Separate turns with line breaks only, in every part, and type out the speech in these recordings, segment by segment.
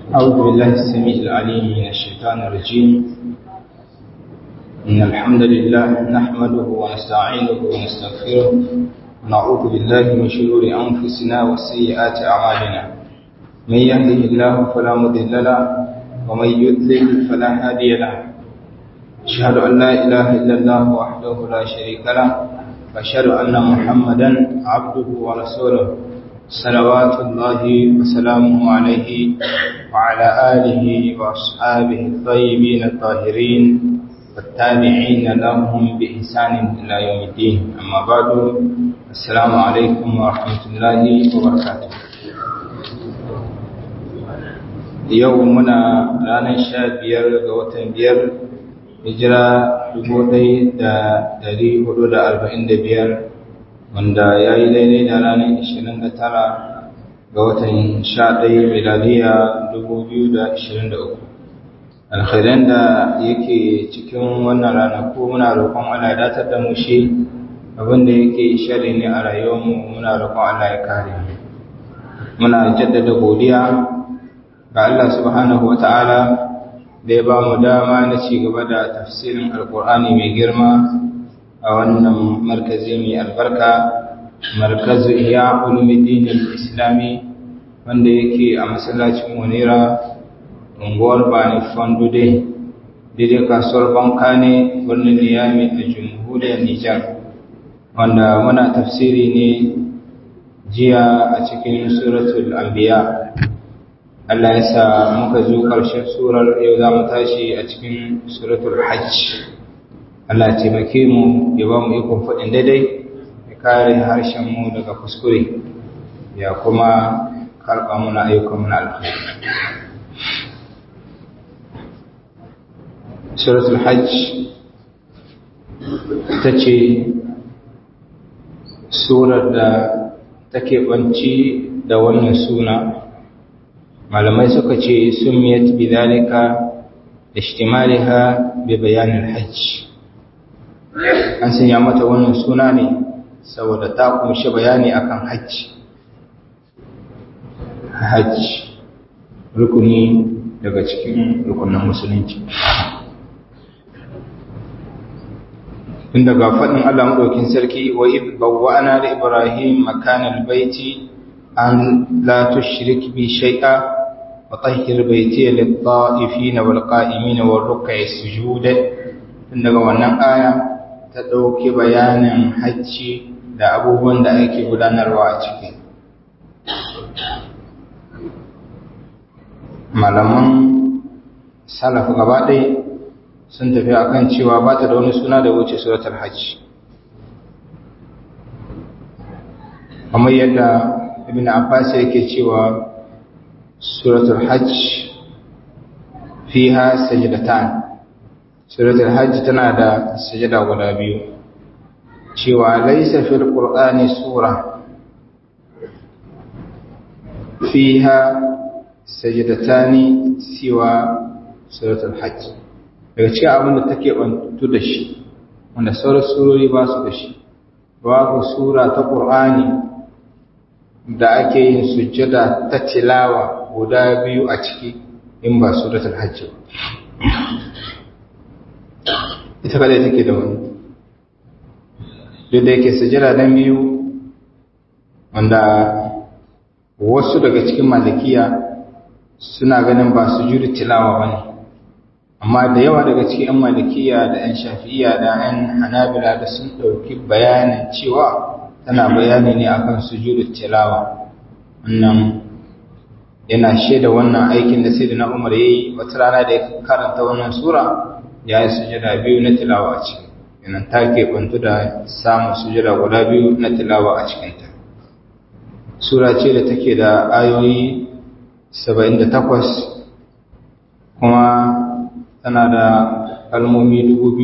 أعوذ بالله السميع العليم من الشيطان الرجيم إن الحمد لله نحمده ونستعينه ونستغفره ونعوذ بالله من شرور أنفسنا وسيئات أعمالنا من يهده الله فلا مضل له ومن يضلل فلا هادي له أشهد أن لا إله إلا الله وحده لا شريك له وأشهد أن محمدا عبده ورسوله صلوات الله وسلامه عليه وعلى آله وأصحابه الطيبين الطاهرين والتابعين لهم بإحسان إلى يوم الدين أما بعد السلام عليكم ورحمة الله وبركاته يومنا رانا شابير غوتن بير hijira dubu ɗaya da ɗari hudu da arba'in da biyar wanda ya yi daidai da ranar ishirin da tara ga watan sha ɗaya miladiya dubu biyu da ishirin da uku alkhairan da yake cikin wannan ranaku muna roƙon Allah ya datar da mu shi abinda yake shari ne a rayuwarmu muna roƙon Allah ya kare mu muna jaddada godiya ga Allah subhanahu wa ta'ala da ya ba mu dama na ci gaba da tafsirin alkur'ani mai girma a wannan markazi mai albarka markazu iya ulumuddin islami wanda yake a masallacin munira unguwar bani fandude daidai kasuwar banka ne birnin niyami a jamhuriyar nijar wanda muna tafsiri ne jiya a cikin suratul anbiya Allah ya sa muka zo ƙarshen surar yau za mu tashi a cikin suratul hajj Allah taimake mu ya ba mu ikon faɗin daidai ya kare harshen mu daga kuskure ya kuma karɓa muna ayyukan muna alkhairi suratul hajj ta ce surar da take banci da wannan suna malamai suka ce sumiyat bidhalika ishtimaliha bi bayanin hajj an sanya mata wannan suna ne saboda ta kunshi bayani akan hajj hajj rukuni daga cikin rukunin musulunci tun daga faɗin Allah maɗaukin sarki wa id bawwa'na li ibrahim makanal baiti an la tushrik bi shay'a وطهر بيتي للطائفين والقائمين والركع السجود tun daga wannan aya ta ɗauki bayanin hajji da abubuwan da ake gudanarwa a ciki malaman salafu gaba ɗaya sun tafi akan cewa ba ta da wani suna da wuce suratul hajji kamar yadda ibn abbas yake cewa suratul hajj fiha sajdatan suratul hajj tana da sajada guda biyu cewa laysa fil qur'ani sura fiha sajdatani siwa suratul hajj daga cikin abin da take bantu da shi wanda sauran surori ba su da shi babu sura ta qur'ani da ake yin sujjada ta tilawa guda biyu a ciki in ba suratul hajj ita kadai take da wani duk da yake sujjada dan biyu wanda wasu daga cikin malikiya suna ganin ba sujudu tilawa bane amma da yawa daga cikin 'yan malikiya da 'yan shafi'iya da 'yan hanabila da sun ɗauki bayanin cewa tana bayani ne akan sujudu tilawa wannan yana shaida wannan aikin da sayyidina Umar yayi wata rana da ya karanta wannan sura ya yi sujada biyu na tilawa a ciki yana take bantu da samun sujada guda biyu na tilawa a cikin ta sura ce da take da ayoyi 78 kuma tana da kalmomi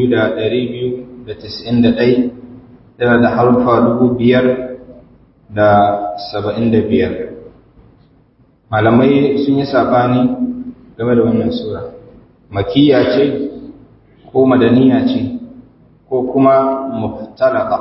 2291 tana da harufa dubu biyar da saba'in da biyar malamai sun yi saɓani game da wannan sura makiya ce ko madaniya ce ko kuma muftalaka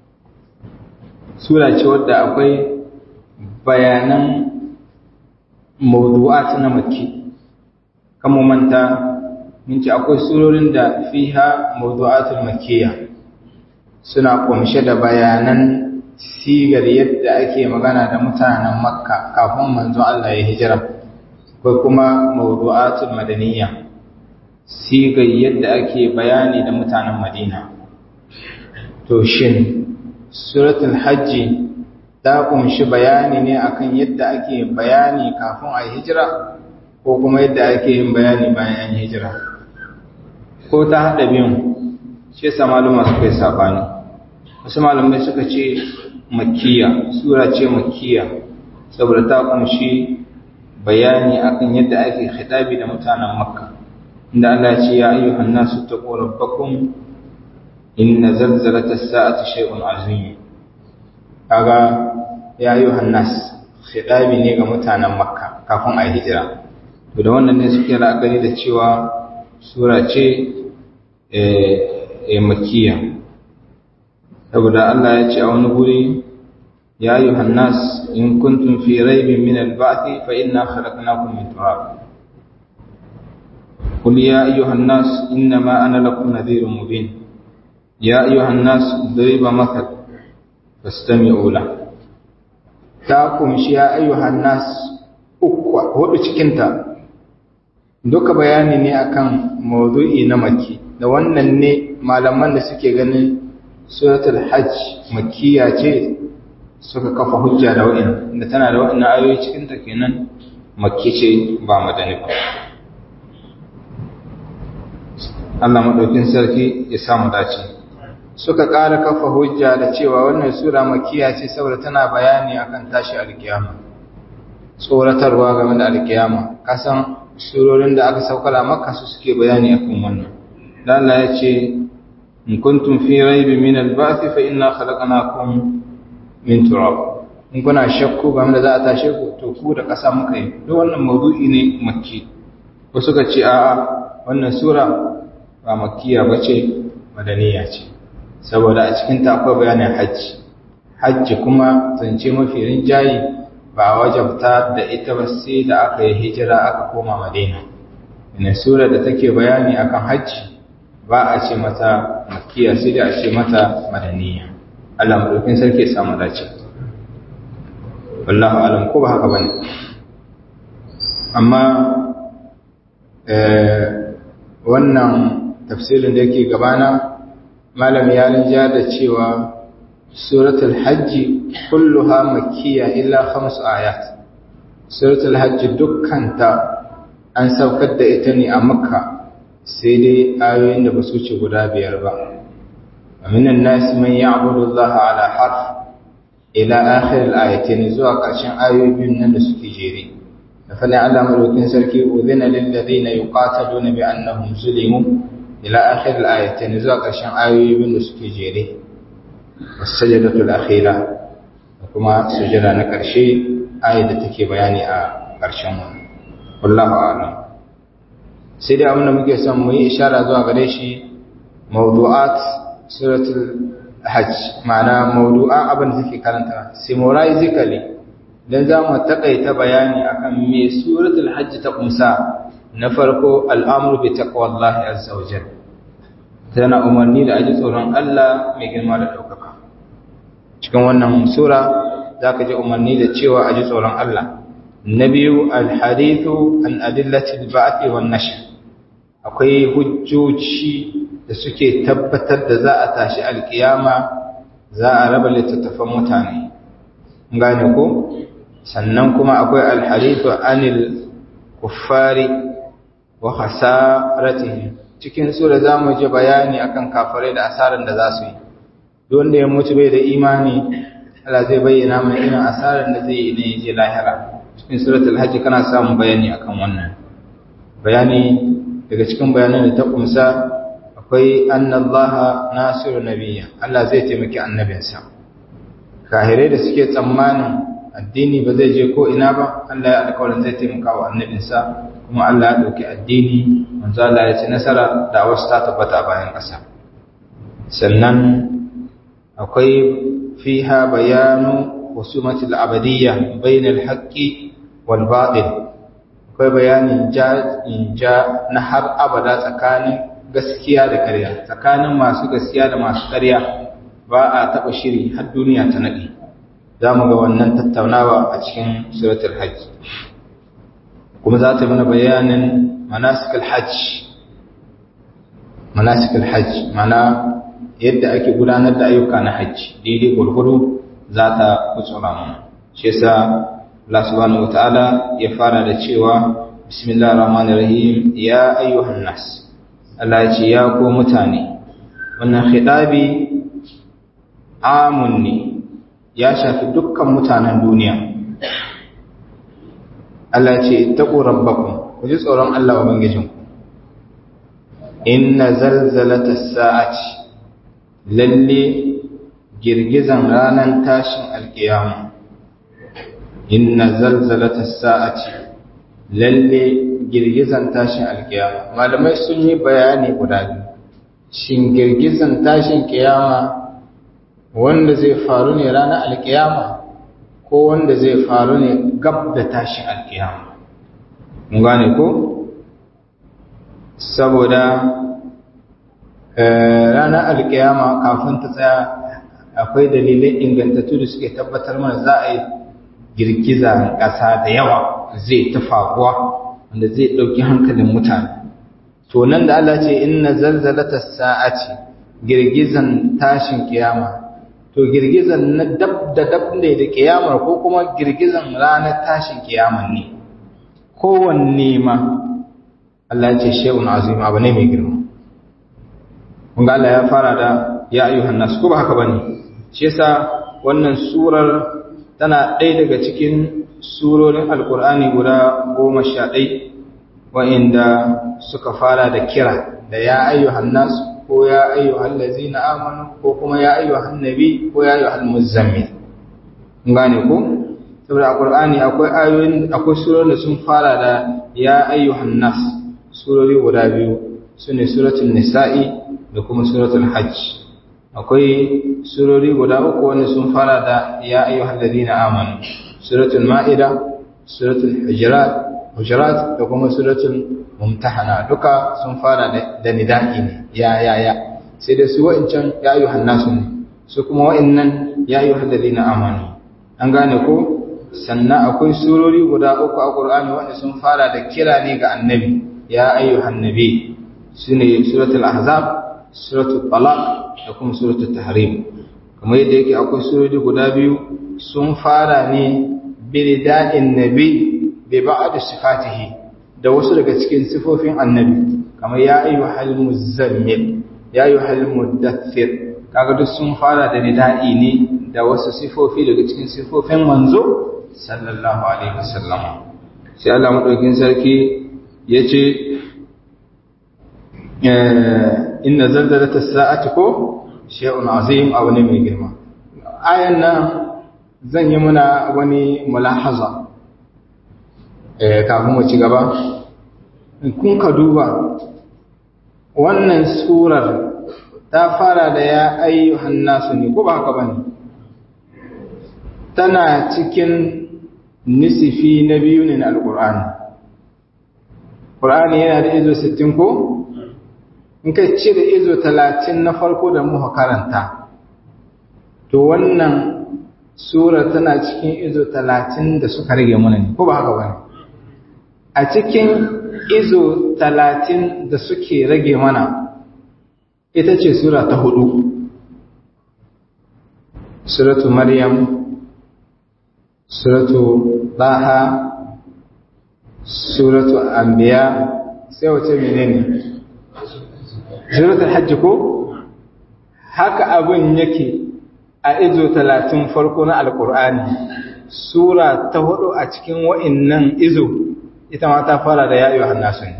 sura ce wadda akwai bayanan mawdu'at na makki kan mu manta mun ce akwai surorin da fiha mawdu'atul makkiyya suna kumshe da bayanan sigar yadda ake magana da mutanen makka kafin manzo Allah ya hijira ko kuma mawdu'atul madaniyya sigar yadda ake bayani da mutanen madina to shin suratul hajji ta kumshi bayani ne akan yadda ake bayani kafin a hijira ko kuma yadda ake yin bayani bayan an hijira ko ta haɗa biyun shi yasa maluma suka yi sabani wasu malamai suka ce makkiya sura ce makkiya saboda ta kumshi bayani akan yadda ake khitabi da mutanen makka inda Allah ya ce ya ayyuhan nasu taqu rabbakum inna zalzalata as-sa'ati shay'un azim kaga ya ayyuhan nas khitabi ne ga mutanen makka kafin a hijira to da wannan ne suke la'akari da cewa sura ce eh makkiya saboda Allah ya ce a wani guri ya ayyuhan nas in kuntum fi raibin min al-ba'thi fa inna khalaqnakum min turab قل يا أيها الناس إنما أنا لكم نذير مبين يا أيها الناس ضرب مثل فاستمعوا له تاكم يا أيها الناس ukwa hudu cikinta duka bayani ne akan mawdu'i na maki da wannan ne malaman da suke ganin suratul hajj makkiya ce suka kafa hujja da wa'in da tana da wa'in ayoyi cikinta kenan makki ce ba madani ba Allah maɗaukin sarki ya samu dace suka ƙara kafa hujja da cewa wannan sura makiya ce saboda tana bayani akan tashi alkiyama tsoratarwa game da alkiyama kasan surorin da aka saukala maka su suke bayani akan wannan dan Allah ya ce in kuntum fi raibin min al-ba'th fa inna khalaqnakum min turab in kuna shakku game da za a tashe ku to ku da ƙasa muka yi duk wannan mawdu'i ne makki wasu suka ce a'a wannan sura ba makkiya ba ce madaniya ce saboda a cikinta akwai bayanin hajji hajji kuma zance mafi rinjayi ba wajabta da ita ba sai da aka yi hijira aka koma madina ina sura da take bayani akan hajji ba a ce mata makkiya sai da a ce mata madaniya Allah madaukin sarki ya samu dace wallahu alam ko ba haka bane amma wannan tafsirin da yake gabana malam ya rinja da cewa suratul hajji kulluha makkiya illa khamsu ayat suratul hajji dukkanta an saukar da ita ne a makka sai dai ayoyin da ba su ce guda biyar ba aminan nasi man ya'budu Allah ala harf ila akhir al-ayatin zuwa ƙarshen ayoyin nan da suke jere da fadin Allah madaukin sarki udhina lil ladina yuqataluna bi annahum zulimu ila akhir al-ayatin zuwa ƙarshen ayoyin da suke jere was-sajdatu al-akhira da kuma sujada na ƙarshe ayat da take bayani a ƙarshen wannan wallahu a'lam sai dai abin da muke son mu yi ishara zuwa gare shi mawdu'at suratul hajj ma'ana mawdu'an abin da take karanta summarizically dan za mu takaita bayani akan me suratul hajj ta kumsa na farko al'amru bi taqwallahi azza wa jalla tana umarni da aji tsoron Allah mai girma da daukaka cikin wannan sura zaka ji umarni da cewa aji tsoron Allah na biyu alhadithu an adillatil ba'thi wan nashr akwai hujjoji da suke tabbatar da za a tashi alkiyama za a raba littattafan mutane gane ko sannan kuma akwai alhadithu anil kuffari wa hasaratihim cikin sura zamu ji bayani akan kafirai da asaran da za su yi duk wanda ya mutu bai da imani Allah zai bayyana mana irin asaran da zai yi ne je lahira cikin suratul hajj kana samun bayani akan wannan bayani daga cikin bayanan da ta kumsa akwai annallaha nasiru nabiyya Allah zai taimaki annabinsa kahirai da suke tsammanin addini ba zai je ko ina ba Allah ya alƙawarin zai taimaka wa annabinsa kuma Allah ya dauki addini manzo Allah ya ci nasara da wasu ta tabbata bayan ƙasa sannan akwai fiha bayanu husumatul abadiyya bainal haqqi wal batil akwai bayanin ja in ja na har abada tsakanin gaskiya da ƙarya tsakanin masu gaskiya da masu ƙarya ba a taɓa shiri har duniya ta naɗe za mu ga wannan tattaunawa a cikin suratul hajj kuma za ta mana bayanin manasikal hajj manasikal hajj mana yadda ake gudanar da ayyuka na hajji daidai gurguru za ta kutsura mana shi yasa Allah subhanahu wataala ya fara da cewa bismillahir rahmanir rahim ya ayyuhan nas Allah ya ce ya ko mutane wannan khitabi amun ne ya shafi dukkan mutanen duniya Allah ya ce ittaqu rabbakum ku ji tsoron Allah ubangijinku inna zalzalatas sa'ati lalle girgizan ranar tashin alkiyama inna zalzalata sa'ati lalle girgizan tashin alkiyama malamai sun yi bayani guda biyu shin girgizan tashin kiyama wanda zai faru ne ranar alkiyama ko wanda zai faru ne gab da tashin alkiyama mun gane ko saboda ranar alkiyama kafin ta tsaya akwai dalilai ingantattu da suke tabbatar mana za a yi girgiza ƙasa da yawa zai ta faruwa wanda zai ɗauki hankalin mutane to nan da Allah ce inna zalzalata sa'ati girgizan tashin kiyama to girgizan na dab da dab ne da kiyamar ko kuma girgizan ranar tashin kiyaman ne kowanne ma Allah ce shay'un azim abu ne mai girma kun ga Allah ya fara da ya ayyuhan nas ko ba haka bane shi yasa wannan surar tana ɗaya daga cikin surorin alkur'ani guda goma sha ɗai wa'inda suka fara da kira da ya ayyuhan nas ko ya ayyuhan lazina amanu ko kuma ya ayyuhan nabi ko ya ayyuhan muzammil gane ko saboda alkur'ani akwai ayoyin akwai surorin da sun fara da ya ayyuhan nas surori guda biyu sune suratul nisa'i da kuma suratul hajj akwai surori guda uku wanda sun fara da ya ayyuhal ladina amanu suratul ma'ida suratul hujurat hujurat da kuma suratul mumtahana duka sun fara da nida'i ne ya ya ya sai da su wa'incan ya ayyuhan nasu ne su kuma wa'innan ya ayyuhal ladina amanu an gane ko sannan akwai surori guda uku a Qur'ani wanda sun fara da kira ne ga annabi ya ayyuhan nabi sune suratul ahzab suratul talaq da kuma suratul tahrim kamar yadda yake akwai surori guda biyu sun fara ne birida'in nabi bi ba'd sifatihi da wasu daga cikin sifofin annabi kamar ya ayyuhal muzammil ya ayyuhal mudaththir kaga duk sun fara da nida'i ne da wasu sifofi daga cikin sifofin manzo sallallahu alaihi wasallam sai Allah madaukin sarki yace inna zalzalata sa'ati ko shay'un azim abu ne mai girma ayan nan zan yi muna wani mulahaza eh kafin mu ci gaba kun ka duba wannan surar ta fara da ya ayyuhan nasu ne ko ba haka bane tana cikin nisifi na biyu ne na alqur'ani qur'ani yana da izo 60 ko in ka cire izo talatin na farko da muka karanta to wannan sura tana cikin izo talatin da suka rage mana ne ko ba haka bane a cikin izo talatin da suke rage mana ita ce sura ta hudu suratu maryam suratu daha suratu anbiya sai wace menene suratul hajji ko haka abin yake a izo talatin farko na alkur'ani sura ta hudu a cikin wa'innan izo ita ma ta fara da yayo hannasu ne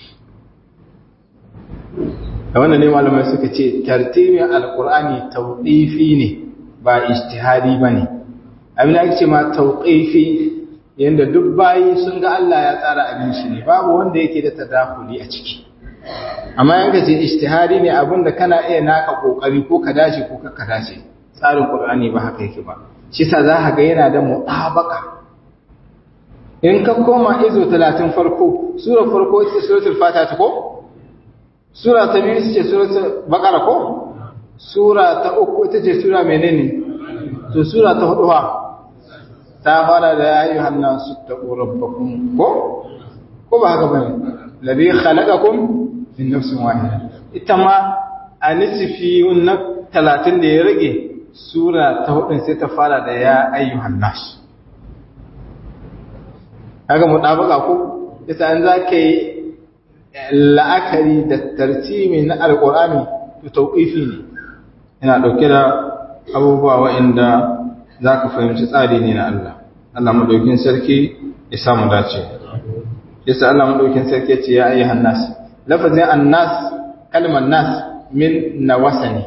da wannan ne malamai suka ce tartibin alkur'ani tauqifi ne ba ijtihadi bane abin da ake ce ma tauqifi yanda duk bayi sun ga Allah ya tsara abin shi ne babu wanda yake da tadakuli a ciki amma yanka ce ijtihadi ne abinda kana iya naka kokari ko ka dace ko ka dace tsarin qur'ani ba haka yake ba shi sa za ka ga yana da mutabaka in ka koma izo talatin farko sura farko ita ce suratul fata ta ko sura ta biyu ita ce suratul baqara ko sura ta uku ita ce sura menene to sura ta hudu ha ta fara da ya ayyuhan nasu taqu rabbakum ko ko ba haka bane ladhi khalaqakum min nafsin wahida ita ma a nisfi na 30 da ya rage sura ta hudu sai ta fara da ya ayyuhan nasu kaga mutabaka ko yasa an zaka yi la'akari da tartimi na alqur'ani to tauqifi ne yana dauke da abubuwa waɗanda zaka fahimci tsari ne na Allah Allah madaukin sarki ya samu dace yasa Allah madaukin sarki ya ce ya ayyuhan nas lafazin annas kalmar nas min nawasa ne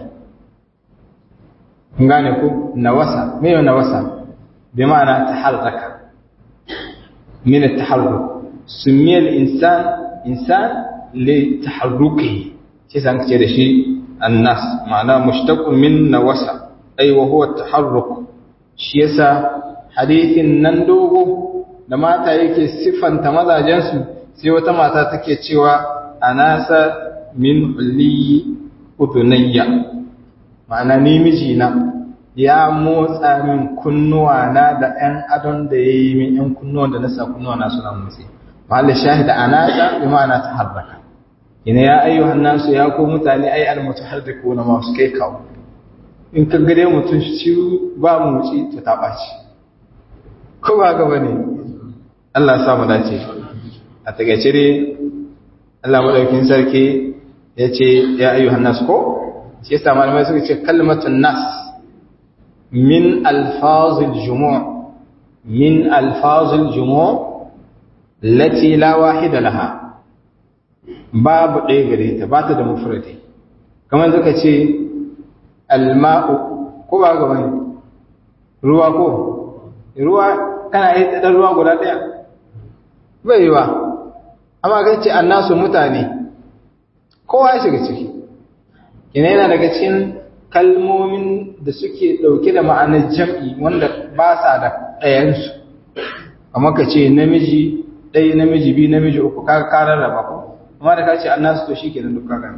kun gane ku nawasa me nawasa bi ma'ana taharraka من التحرك سمي الإنسان إنسان لتحركه شيء كده شيء الناس معناه مشتق من نوسع أي وهو التحرك شيء حديث نندوغو لما تايك صفا تمضى جنس سوى تما تاتك تشوى أناس من حلي أذنية معناه نيمجينا ya motsa min kunnuwa na da ‘yan adon da ya yi min ‘yan kunnuwan da nasa kunnuwa na suna motsi. Mahalli shahida a nasa bi ma'ana ta harraka. Ina ya ayyu hannansu ya ko mutane ai almutu har da ko na masu kai kawo. In ka gade mutum shi ba mu wuce to ta ɓaci. Ko ba gaba ne? Allah sa mu dace. A takaice dai Allah madaukin sarki ya ce ya ayyu hannasu ko? Shi yasa malamai suka ce kalmatun nas من ألفاظ الجموع من ألفاظ الجموع التي لا واحد لها باب ɗaya ta ba ta da mufradi kamar zaka ce alma'u ko ba ga bane ruwa ko ruwa kana yi dan ruwa guda ɗaya bai yi ba amma kan ce annasu mutane kowa ya shiga ciki ina yana daga cikin kalmomin da suke ɗauke da ma'anar jam'i wanda ba sa da ɗayansu, amma ka ce namiji ɗaya namiji biyu namiji uku kaga karar raba ko, amma da ka ce an nasu to shi ke nan duk kaga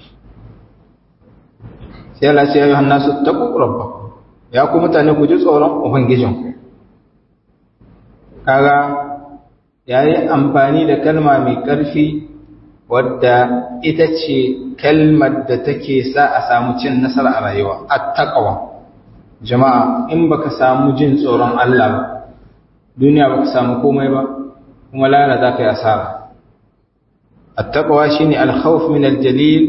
sai Allah ce ya yi hannasu ta rabba ya ku mutane ku ji tsoron Ubangijinku. Kaga ya yi amfani da kalma mai ƙarfi wadda ita ce kalmar da take sa a samu cin nasara a rayuwa attaqwa jama'a in baka samu jin tsoron Allah ba duniya baka samu komai ba kuma lara za ka yi asara attaqwa shine al-khawf min al-jalil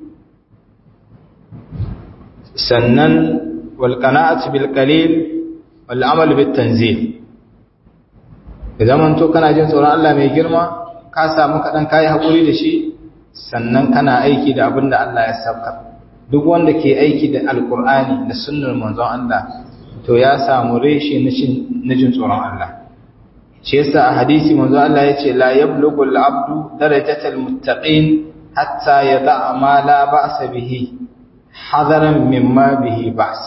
sannan wal qana'atu bil qalil wal amal bit tanzil idan man to kana jin tsoron Allah mai girma ka samu kaɗan kayi haƙuri da shi sannan kana aiki da abin da Allah ya sauka duk wanda ke aiki da alƙur'ani da sunnar manzon Allah to ya samu reshe na jin tsoron Allah shi yasa a hadisi manzon Allah ya ce la yablughu al-abdu darajatal muttaqin hatta yada'a ma la ba'sa bihi hadaran mimma bihi ba's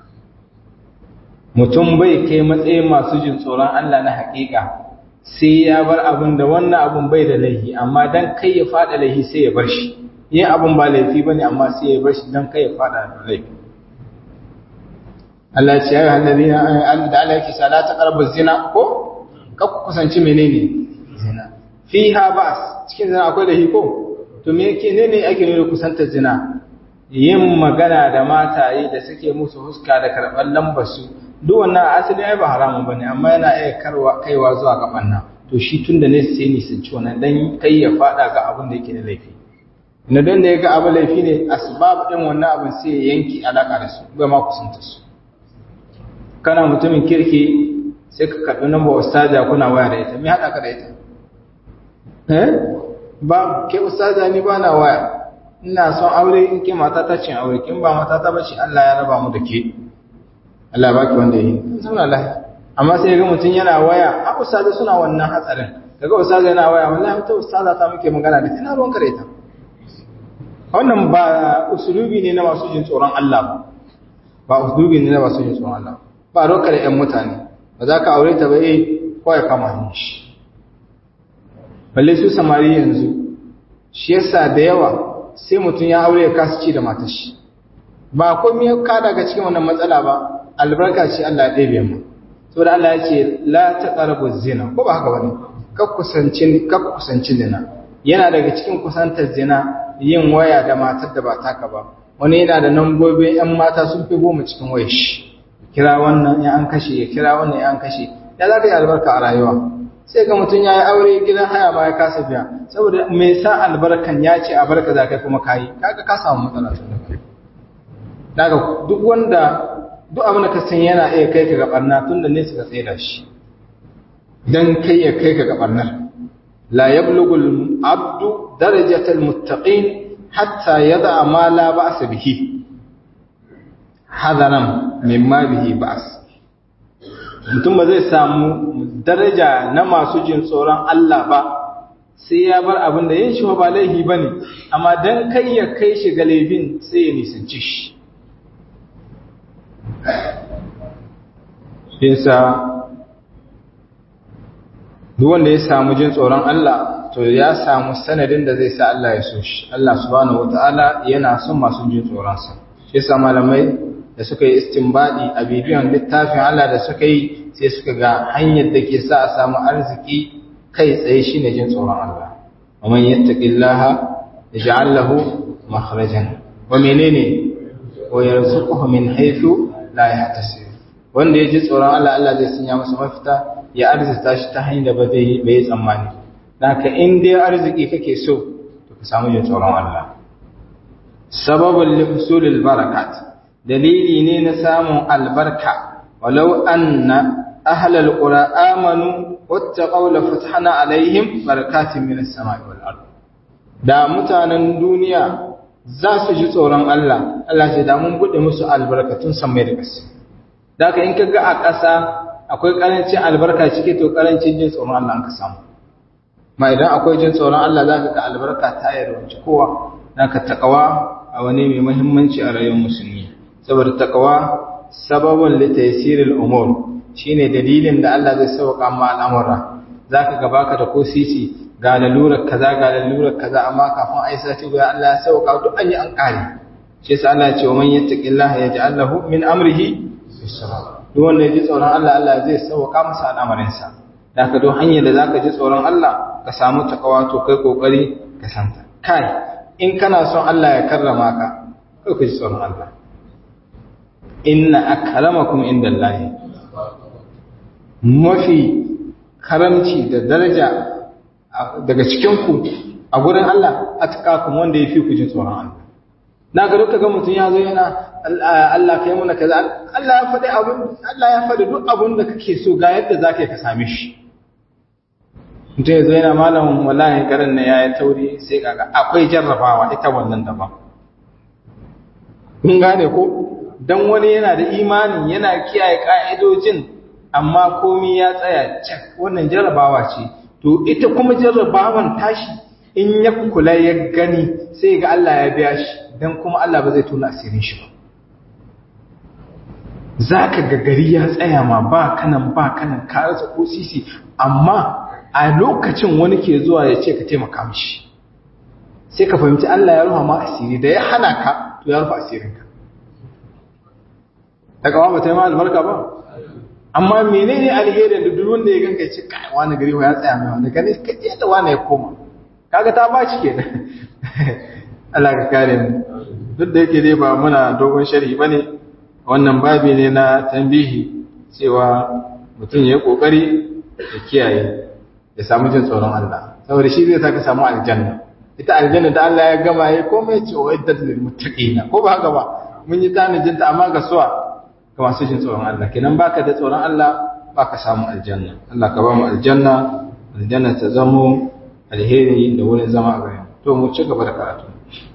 mutum bai kai matsayin masu jin tsoron Allah na haƙiƙa sai ya bar abin da wannan abin bai da laifi amma dan kai ya fada laifi sai ya bar shi yin abin ba laifi bane amma sai ya bar shi dan kai ya fada da laifi Allah ya ce ayyuhal ladina Allah da Allah yake sa la taqrabu zina ko ka ku kusanci menene zina fiha ba'as cikin zina akwai laifi ko to me yake ne ne ake nuna kusantar zina yin magana da mataye da suke musu huska da karɓar lambar su duk wannan asali ai ba haramun bane amma yana iya karwa kaiwa zuwa ga banna to shi tunda ne sai ni sun ci wannan dan kai ya fada ga abin da yake da laifi na dan da yaga abin laifi ne asbab din wannan abin sai ya yanki alaka da su ba ma kusanta su kana mutumin kirki sai ka karbi namba ustaja kuna waya da ita me hada ka da ita eh ba ke ustaja ni ba na waya ina son aure in ke mata ta cin aure kin ba mata ta bace Allah ya raba mu da ke Allah ba ki wanda yi zauna lafiya amma sai ga mutum yana waya a ustaza suna wannan hatsarin daga ustaza yana waya wallahi ta ustaza ta muke magana da ina ruwan kare ta wannan ba usulubi ne na masu jin tsoron Allah ba ba usulubi ne na masu jin tsoron Allah ba ruwan kare ƴan mutane ba za ka aure ta ba eh ko ya kama shi balle su samari yanzu shi yasa da yawa sai mutum ya aure ya kasa ci da matar shi ba komai ka daga cikin wannan matsala ba albarka ce Allah ya ɗebe mu saboda Allah ya ce la taqrabu zina ko ba haka bane kak kusanci kak kusanci zina yana daga cikin kusantar zina yin waya da matar da ba taka ba wani yana da nambobin yan mata sun fi goma cikin wayar shi kira wannan ya an kashe ya kira wannan ya an kashe ya za ka yi albarka a rayuwa sai ga mutum ya yi aure gidan haya ma ya kasa biya saboda mai sa albarkan ya ce a barka za kai kuma kayi kaga ka samu matsala tun da kai daga duk wanda duk abin da ka san yana iya kai ka ga barna tun da nesa ka tsaida shi dan kai ya kai ka ga barnar la yablughu abdu darajatal muttaqin hatta yada ma la ba'sa bihi hadaran mimma bihi ba'as mutum ba zai samu daraja na masu jin tsoron Allah ba sai ya bar abin da yin shi ba laifi bane amma dan kai ya kai shi ga laifin sai ya nisanci shi yasa duk wanda ya samu jin tsoron Allah to ya samu sanadin da zai sa Allah ya so shi Allah subhanahu wataala yana son masu jin tsoron sa shi yasa malamai da suka yi istinbadi a bibiyan littafin Allah da suka yi sai suka ga hanyar da ke sa a samu arziki kai tsaye shine jin tsoron Allah wa man yattaqillaha yaj'al lahu makhrajan wa menene wa yarzuquhu min haythu la yahtasib wanda ya ji tsoron Allah Allah zai sanya masa mafita ya arzita shi ta hanyar da ba zai bai tsammani haka in dai arziki kake so to ka samu jin tsoron Allah sababul lihusulil barakat dalili ne na samun albarka walau anna ahlal qura amanu wattaqaw la fatahna alaihim barakatin minas samai wal ard da mutanen duniya za su ji tsoron Allah Allah sai da mun bude musu albarkatun samai da ƙasa da ka in ka ga a ƙasa akwai ƙarancin albarka cike to ƙarancin jin tsoron Allah ka samu ma idan akwai jin tsoron Allah za ka ga albarka ta yarwanci kowa na ka taƙawa a wani mai muhimmanci a rayuwar musulmi saboda taƙawa sababin litaysiril umur shine dalilin da Allah zai sauka ma al'amura zaka ga baka da ko sisi ga lalurar kaza ga lalurar kaza amma kafin ai sati guda Allah ya sauka duk an yi an kare shi yasa Allah ya ce wa man yattaqillaha yaj'al lahu min amrihi yusra duk wanda ya ji tsoron Allah Allah zai sauka masa al'amarin sa zaka do hanyar da zaka ji tsoron Allah ka samu takawa to kai kokari ka santa kai in kana son Allah ya karrama ka kai ka ji tsoron Allah inna akramakum indallahi mafi karamci da daraja daga cikinku a gurin Allah a tukakun wanda ya fi ku jin tsoron Allah. Na ga duka ga mutum ya zo yana Allah ka yi muna kaza Allah ya faɗi abin Allah ya faɗi duk abin da kake so ga yadda za ka yi ka same shi. Mutum ya zo yana malamin wallahi garin na ya yi tauri sai kaga akwai jarrabawa ita wannan daban. Kun gane ko? Dan wani yana da imanin yana kiyaye ka'idojin amma komi ya tsaya cak wannan jarrabawa ce to ita kuma jarrabawan tashi in ya kula ya gani sai ga Allah ya biya shi dan kuma Allah ba zai tona asirin shi ba zaka ga gari ya tsaya ma ba kanan ba kanan ka rasa ko sisi amma a lokacin wani ke zuwa ya ce ka taimaka mishi sai ka fahimci Allah ya ruha ma asiri da ya hana ka to ya rufa asirinka daga ba ta yi ma albarka ba amma menene alherin da duk wanda ya ganka ce kai wani gari ya tsaya mai wanda gane ka je da wani ya koma kaga ta baci kenan Allah ka kare mu duk da yake dai ba muna dogon sharhi bane wannan babi ne na tambihi cewa mutum ya kokari ya kiyaye ya samu jin tsoron Allah saboda shi zai saka samu aljanna ita aljanna da Allah ya gama ya komai ce wa iddat lil muttaqina ko ba haka ba mun yi tanajin ta amma ga suwa ga masu jin tsoron Allah kenan baka da tsoron Allah baka samu aljanna Allah ka ba mu aljanna aljanna ta zamo alheri da wurin zama a gare to mu ci gaba da karatu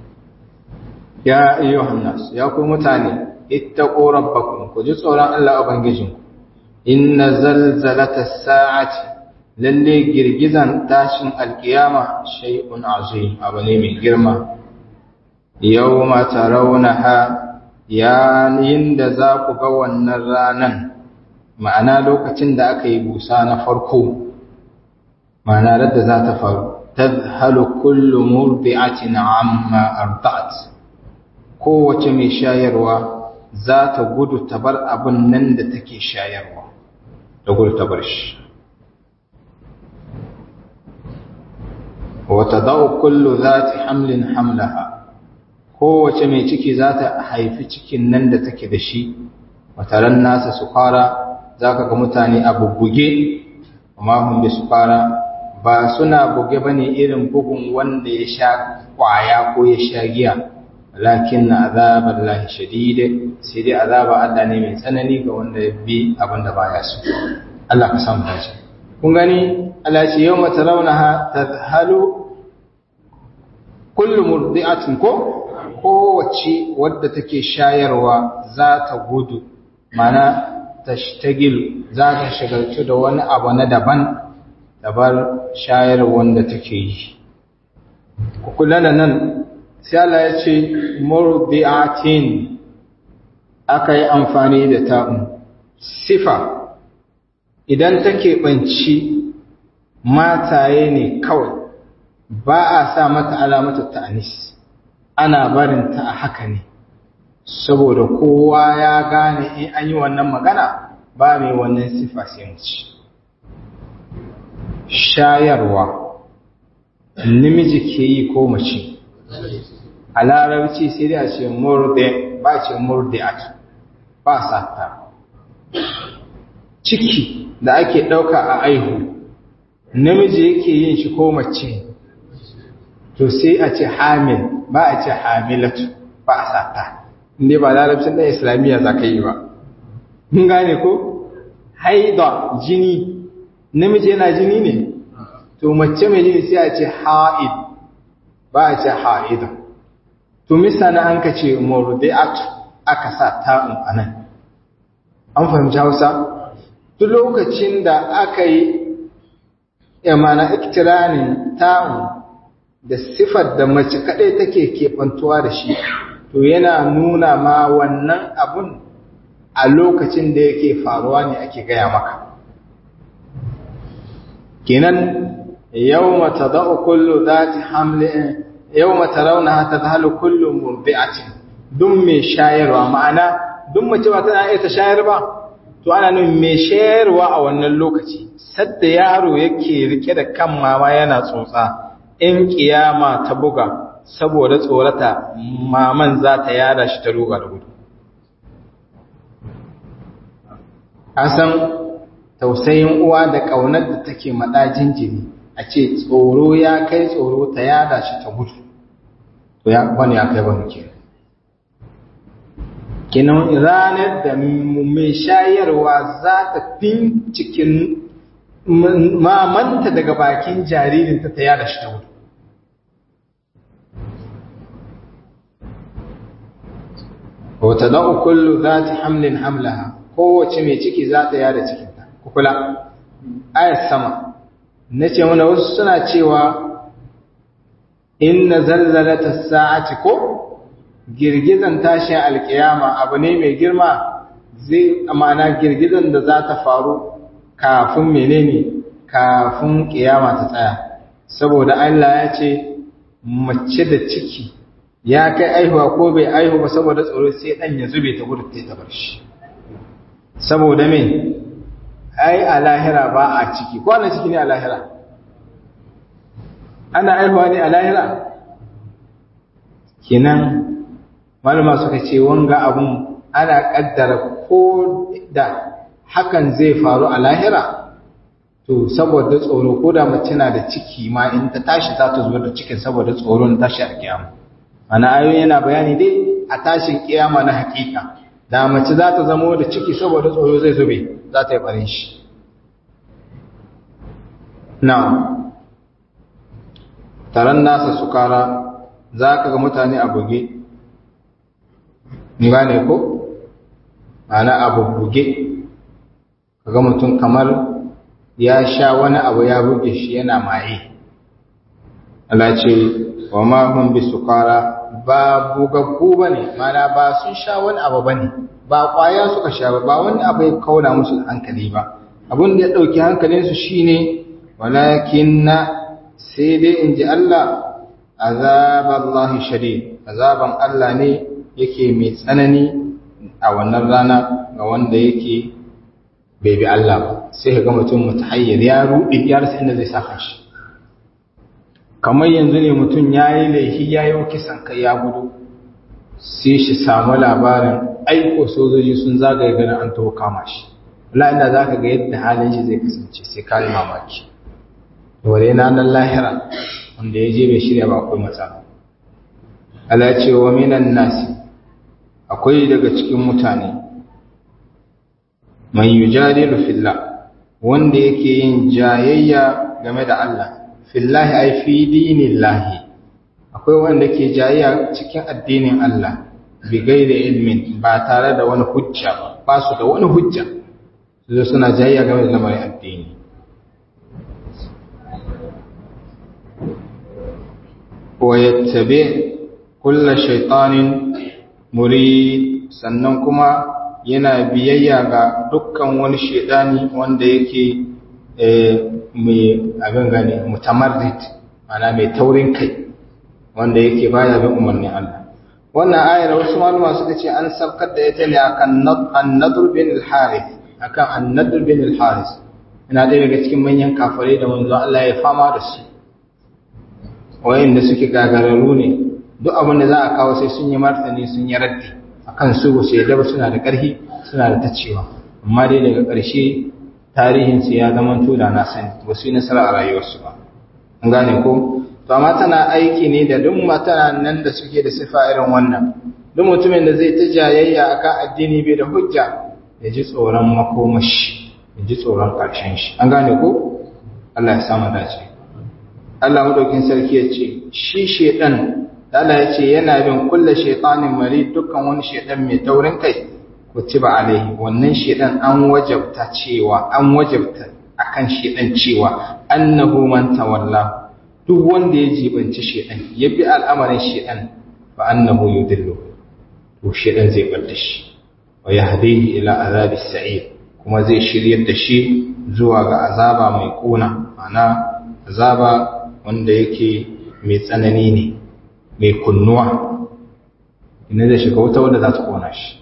ya ayyuhan nas ya ku mutane ittaqu rabbakum ku ji tsoron Allah ubangijin inna zalzalata sa'ati lalle girgizan tashin alkiyama shay'un azim abu ne mai girma yawma tarawnaha yayin da za ku ga wannan ranan ma'ana lokacin da aka yi busa na farko ma'ana radda za ta faru tadhalu kullu murdi'atin amma arda'at kowace mai shayarwa za ta gudu ta bar abin nan da take shayarwa da gudu ta bar shi wata da'u kullu zati hamlin hamlaha kowace mai ciki za ta haifi cikin nan da take da shi wataran nasa su fara za ka ga mutane a bubbuge amma hun bi su fara ba suna buge ba ne irin bugun wanda ya sha kwaya ko ya sha giya lakin na azabar lahi shadide sai dai azaba Allah ne mai tsanani ga wanda ya bi abin da baya so Allah ka samu dace kun gani Allah ce yau mata raunaha tadhalu kullu murdi'atin ko kowace wadda take shayarwa za ta gudu mana tashtagil za ta shagaltu da wani abu na daban dabar shayar wanda take yi ku kula da nan sai Allah ya ce murdi'atin aka yi amfani da ta'un sifa idan take banci mataye ne kawai ba a sa mata alamatu ta'anis ana barin ta a haka ne saboda kowa ya gane in an yi wannan magana ba mai wannan sifa sai mu ci shayarwa namiji ke yi ko mace a larabci sai dai a ce murde ba ce murdi'at ba sata ciki da ake ɗauka a aihu namiji yake yin shi ko mace to sai a ce hamil ba a ce hamilatu ba a sata inda ba larabcin ɗan islamiyya za ka yi ba mun gane ko haida jini namiji yana jini ne to mace mai jini sai a ce ha'id ba a ce ha'ida to misana an ka ce murdi'atu aka sa ta'un anan an fahimci hausa duk lokacin da aka yi yamana iktiranin ta'un da sifar da mace kaɗai take kefantuwa da shi to yana nuna ma wannan abun a lokacin da yake faruwa ne ake gaya maka kenan yawma tada'u kullu dhati hamlin yawma tarawnaha tadhalu kullu murdi'atin duk mai shayarwa ma'ana duk mace ba tana iya ta shayar ba to ana nuna mai shayarwa a wannan lokaci sadda yaro yake rike da kan mama yana tsotsa in kiyama ta buga saboda tsorata maman za ta yada shi ta ruga da gudu san tausayin uwa da ƙaunar da take maɗa jinjiri a ce tsoro ya kai tsoro ta yada shi ta gudu to ya wani ya kai wani ke kinan ranar da mai shayarwa za ta fin cikin mamanta daga bakin jaririnta ta yada shi ta gudu wata da'u kullu za ta hamlin hamlaha kowace mai ciki za ta yada cikinta kukula ayat sama na ce mana wasu suna cewa inna zalzalata sa'ati ko girgizan tashin alkiyama abu ne mai girma zai amana girgizan da za ta faru kafin menene kafin kiyama ta tsaya saboda Allah ya ce mace da ciki ya kai aihuwa ko bai aihu ba saboda tsoro sai dan ya zube ta gudu ta bar shi saboda me ai a lahira ba a ciki ko ana ciki ne a lahira ana aihuwa ne a lahira kenan malama suka ce wanga abun ana kaddara ko da hakan zai faru a lahira to saboda tsoro ko da mace na da ciki ma in ta tashi za ta zubar da cikin saboda tsoron tashi a kiyama ana ayoyi yana bayani dai a tashin kiyama na hakika da mace za ta zamo da ciki saboda tsoro zai zube za ta yi barin shi na taron nasa sukara za ka ga mutane a buge gane ko ana abu buge kaga mutum kamar ya sha wani abu ya buge shi yana maye Allah ce wa ma hum bi sukara ba bugaggu bane mana ba sun sha wani abu bane ba kwaya suka sha ba ba wani abu ya kauna musu hankali ba abin da ya dauki hankalin su shine walakinna sai dai in ji Allah azaballahi shadid azaban Allah ne yake mai tsanani a wannan rana ga wanda yake bai bi Allah ba sai ka ga mutum mutahayyir ya rudi ya rasa inda zai saka shi kamar yanzu ne mutum ya yi laifi ya yi kisan kai ya gudu sai shi samu labarin aiko sojoji sun zagaye ganin an taho kama shi wala inda za ka ga yadda halin shi zai kasance sai ka yi mamaki wadda yana nan lahira wanda ya je bai shirya ba akwai matsala ala ce wa minan nasi akwai daga cikin mutane man yujadilu fillah wanda yake yin jayayya game da Allah fillahi ay fi dinillahi akwai wanda ke jayayya cikin addinin Allah bi gairi ilmin ba tare da wani hujja ba ba su da wani hujja su suna jayayya game da lamarin addini wa yattabi kulla shaytanin murid sannan kuma yana biyayya ga dukkan wani shaidani wanda yake mai abin gane mutamarrit mana mai taurin kai wanda yake baya bin umarnin Allah wannan ayar wasu malama suka ce an sabkar da ita ne akan an-nadr bin al-harith akan an-nadr bin al-harith ina ɗaya daga cikin manyan kafirai da manzo Allah ya fama da su wayanda suke gagararru ne duk abin da za a kawo sai sun yi martani sun yi raddi akan su ba su yadda ba suna da ƙarfi suna da tacewa amma dai daga ƙarshe tarihinsu ya zama da na sani ba su yi nasara a rayuwarsu ba an gane ko to amma tana aiki ne da duk matana nan da suke da sifa irin wannan duk mutumin da zai ta jayayya akan addini bai da hujja ya ji tsoron makomashi ya ji tsoron ƙarshen shi an gane ko Allah ya samu dace Allah madaukin sarki ya ce shi shedan Allah ya ce yana bin kulle shaitanin mari dukkan wani shaitan mai taurin kai kutiba alaihi wannan shaitan an wajabta cewa an wajabta akan shaitan cewa annahu man tawalla duk wanda ya jibanci shaitan ya bi al'amarin shaitan fa annahu yudillu to shaitan zai bar da shi wa yahdihi ila azabi sa'ir kuma zai shiryar da shi zuwa ga azaba mai kuna ana azaba wanda yake mai tsanani ne mai kunnuwa ina zai shiga wuta wadda za ta kona shi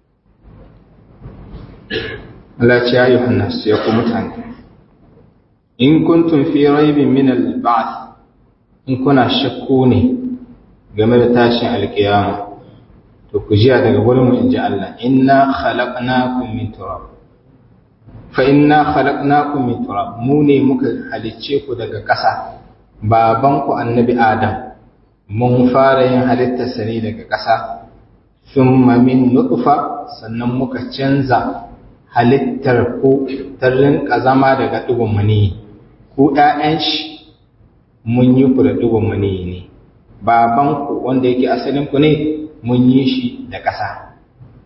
Allah ce ya yi hannasu ya ku mutane in kuntum fi raibin min al-ba'th in kuna shakku ne game da tashin alkiyama to ku jiya daga gurin mu inji Allah inna khalaqnakum min turab fa inna khalaqnakum min turab mu ne muka halicce ku daga ƙasa babanku annabi adam mun fara yin halittarsa ne daga ƙasa sun min nutfa sannan muka canza halittar ku ta rinka zama daga ɗigon mani ku ɗayan shi mun yi ku da ɗigon mani ne babanku wanda yake asalinku ne mun yi shi da ƙasa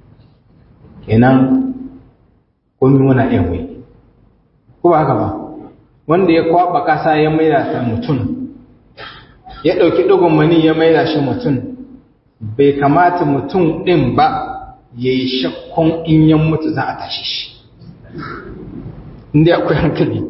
kenan kun muna yawai ko ba haka ba wanda ya kwaɓa ƙasa ya maida ta mutum ya ɗauki ɗigon mani ya maida shi mutum bai kamata mutum ɗin ba ya yi shakkun in yan mutu za a tashi shi inda akwai hankali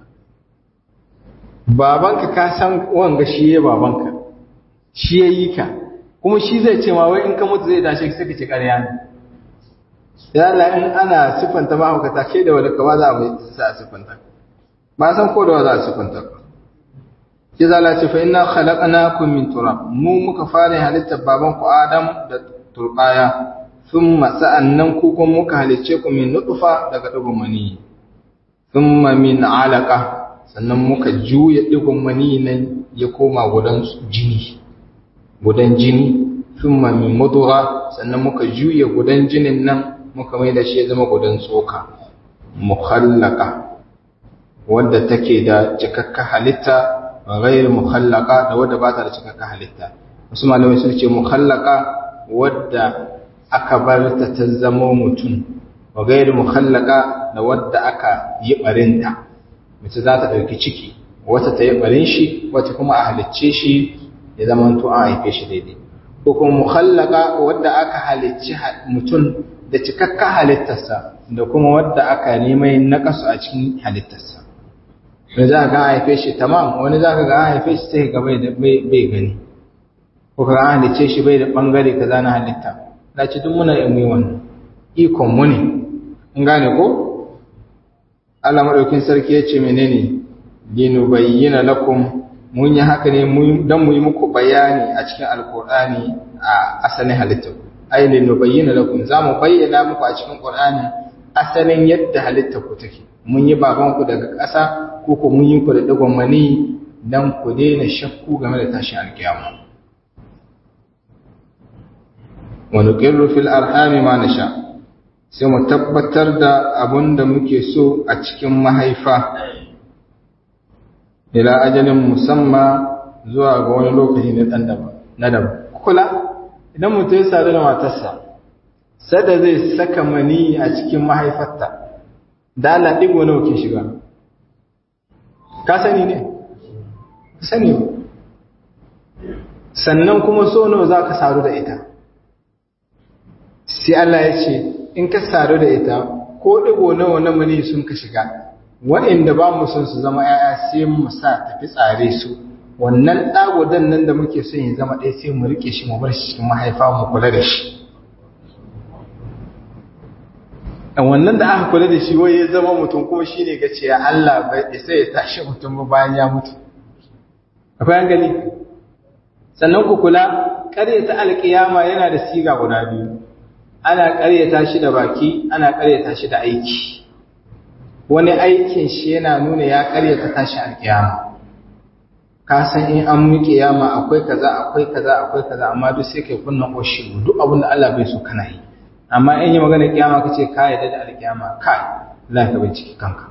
babanka ka san wanga shi ya babanka shi ya yi ka kuma shi zai ce ma wai in ka mutu zai tashi sai ka ce ƙarya ne ya Allah in ana siffanta mahaukata ke da wadda ka ba za a mai sa a siffanta ba san ko da wa za a siffanta ka ki zala ce fa inna khalaqnakum min turab mu muka fara halittar baban ku Adam da turbaya thumma sa'annan ku kuma muka halicce ku min nutfa daga digon mani thumma min alaqa sannan muka juya digon mani nan ya koma gudan jini gudan jini thumma min mudgha sannan muka juya gudan jinin nan muka mai da shi ya zama gudan tsoka mukhallaqa wadda take da cikakka halitta غير مخلقة da wadda ba ta da cikakken halitta wasu malamai sun ce mukhallaka wadda aka bar ta ta zama mutum wa gairu mukhallaka da wadda aka yi barinta mace za ta ɗauki ciki wata ta yi barin shi wata kuma a halicce shi ya zama to an haife shi daidai ko kuma mukhallaka wadda aka halicci mutum da cikakken halittarsa da kuma wadda aka nemai nakasu a cikin halittarsa wani za ka ga haife shi tamam wani za ka ga haife shi sai ga bai gani ko ka ga halice shi bai da bangare kaza na halitta da ci duk muna yin wannan ikon mu ne in gane ko Allah madaukin sarki ya ce menene linubayyana lakum mun yi haka ne don mu yi muku bayani a cikin alkur'ani a asalin halittar ai linubayyana lakum za mu bayyana muku a cikin qur'ani asalin yadda halittar ku take mun yi baban ku daga ƙasa ko ko mun yi ku da digon mani dan ku daina shakku game da tashin alkiyama wa nuqirru fil arhami ma nasha sai mu tabbatar da abun da muke so a cikin mahaifa ila ajalin musamma zuwa ga wani lokaci na dan daban na daban kula idan mutum ya sadu da matarsa sada zai saka mani a cikin mahaifarta da Allah digo nawa ke shiga ka sani ne sani ba sannan kuma so nawa za ka sadu da ita sai Allah ya ce in ka sadu da ita ko digo nawa na mani sun ka shiga waɗanda ba mu son su zama ‘ya'ya sai mu sa tafi tsare su wannan ɗagodan nan da muke son ya zama ɗaya sai mu riƙe shi mu bar shi cikin mahaifa mu kula da shi a wannan da aka kula da shi wai ya zama mutum kuma shi ne gace ya Allah bai sai ya tashi mutum ba bayan ya mutu akwai an gani sannan ku kula ƙaryata alƙiyama yana da siga guda biyu ana ƙaryata shi da baki ana ƙaryata shi da aiki wani aikin shi yana nuna ya karyata tashi alkiyama ka san in an mu kiyama akwai kaza akwai kaza akwai kaza amma duk sai kai kunna oshi duk abin da Allah bai so kana yi amma in yi magana kiyama kace ka yarda da alkiyama kai Allah ka bincike kanka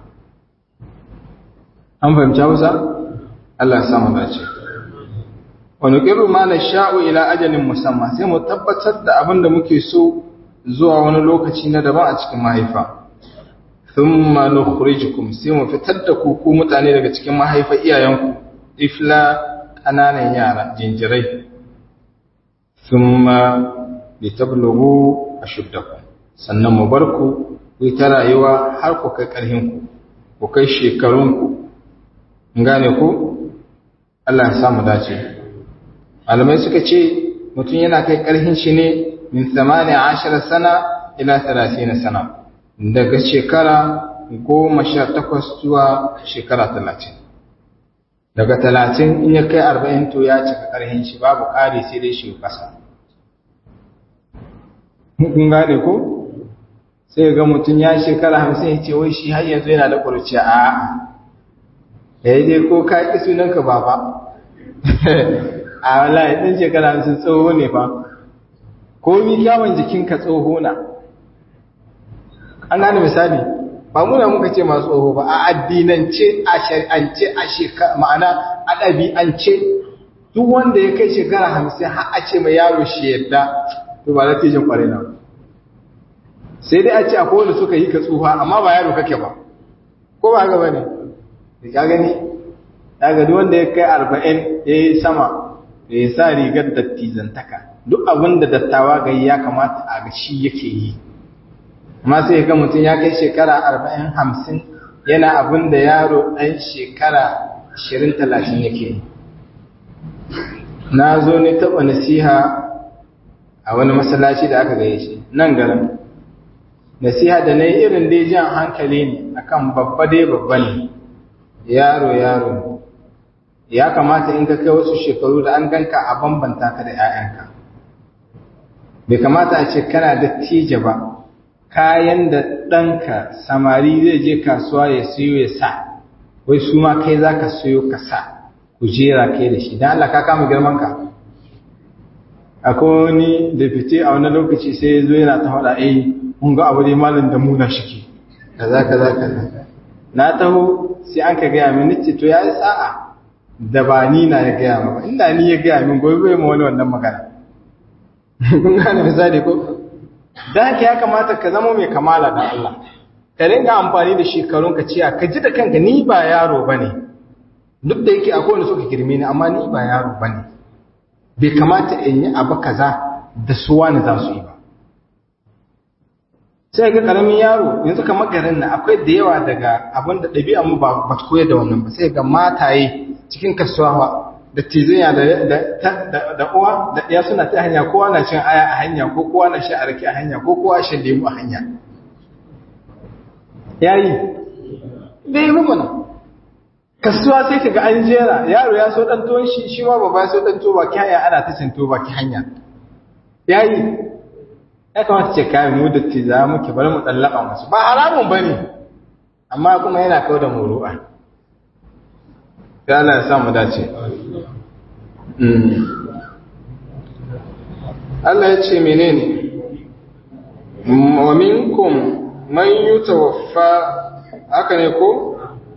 an fahimci Hausa Allah ya samu dace wa nuqiru ma nasha'u ila ajalin musamma sai mu tabbatar da abin da muke so zuwa wani lokaci na daban a cikin mahaifa thumma nukhrijukum sai mu fitar da ku ku mutane daga cikin mahaifa iyayenku ifla kananan yara jinjirai thumma litablughu ashuddakum sannan mu bar ku ku ta rayuwa har ku kai karhin ku ku kai shekarun ku ngane ku Allah ya samu dace malamai suka ce mutum yana kai karhin shi ne min 18 sana ila 30 sana daga shekara goma sha takwas zuwa shekara talatin daga talatin in ya kai arba'in to ya cika ƙarhin shi babu ƙari sai dai shi ƙasa kun gane ko sai ga mutum ya shekara hamsin ya ce wai shi har yanzu yana da ƙurciya a ya yi dai ko ka ƙi sunanka baba a wallahi ɗin shekara hamsin tsoho ne fa ko mi kyawun jikinka tsoho na an gane misali ba muna muka ce masu tsoho ba a addinance a shari'ance a shekara ma'ana a ɗabi'ance duk wanda ya kai shekara hamsin har a ce mai yaro shi yadda to ba natijin kwarai na sai dai a ce akwai wanda suka yi ka tsufa amma ba yaro kake ba ko ba haka ba ne da ka gani daga duk wanda ya kai arba'in ya yi sama da ya sa rigar dattizantaka duk abin da dattawa ga ya kamata a ga shi yake yi amma sai ga mutum ya kai shekara arba'in hamsin yana abin da yaro ɗan shekara ashirin talatin yake yi na zo ne taɓa nasiha a wani masallaci da aka gaye shi nan garin nasiha da na yi irin dai jan hankali ne akan babba dai babba ne yaro yaro ya kamata in ka kai wasu shekaru da an ganka a bambanta ka da 'ya'yanka bai kamata a ce kana da tije ba kayan da ɗanka samari zai je kasuwa ya siyo ya sa wai su ma kai za ka siyo ka sa ku jera kai da shi don Allah ka kama girman ka akwai wani da fice a wani lokaci sai ya zo yana ta faɗa eh mun ga abu dai malam da muna shike kaza kaza kaza na taho sai an ka gaya min nace to yayi sa'a da ba ni na ya gaya ba inda ni ya gaya min gobe bai ma wani wannan magana kun gane misali ko dan haka ya kamata ka zama mai kamala da Allah ka ringa amfani da shekarun ka ciya ka ji da kanka ni ba yaro bane duk da yake akwai wanda suka girme ni amma ni ba yaro bane bai kamata in yi abu kaza da suwa ne za su yi ba sai ga karamin yaro yanzu kamar garin nan akwai da yawa daga abin da ɗabi'a mu ba ba koyar da wannan ba sai ga mataye cikin kasuwa da tizaya da da uwa da ɗaya suna ta hanya kowa na cin aya a hanya ko kowa na sha arki a hanya ko kowa shan lemu a hanya yayi bai yi mana kasuwa sai ka ga an jera yaro ya so dan tuwon shi shi ma baba ya so dan tuwo baki hanya ana ta cin tuwo baki hanya yayi ya kamata ce kayan mu da tiza muke bari mu tsallaka musu ba haramun bane amma kuma yana kawo da muru'a ya Allah ya samu dace Allah ya ce menene wa minkum man yutawaffa haka ne ko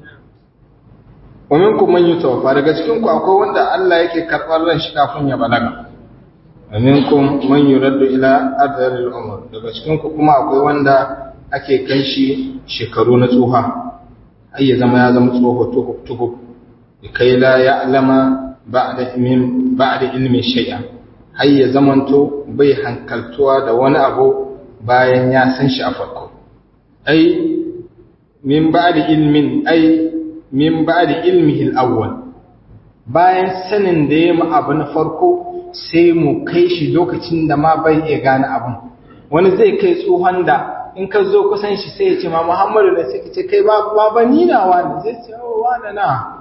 wa minkum man yutawaffa daga cikin ku akwai wanda Allah yake karɓar ran shi kafin ya balaga wa minkum man yuraddu ila adharil umr daga cikin ku kuma akwai wanda ake kai shi shekaru na tsuha ai ya zama ya zama tsoho tukuk tukuk kai la ya'lama ba'da min ba'da ilmi shay'a har ya zamanto bai hankaltuwa da wani abu bayan ya san shi a farko ai min ba'da ilmin ai min ba'da ilmihi al-awwal bayan sanin da ya mu abu na farko sai mu kai shi lokacin da ma bai iya gane abun wani zai kai tsohon da in ka zo kusan shi sai ya ce ma Muhammadu ne sai ka ce kai ba ba ni na wani zai ce oh wani na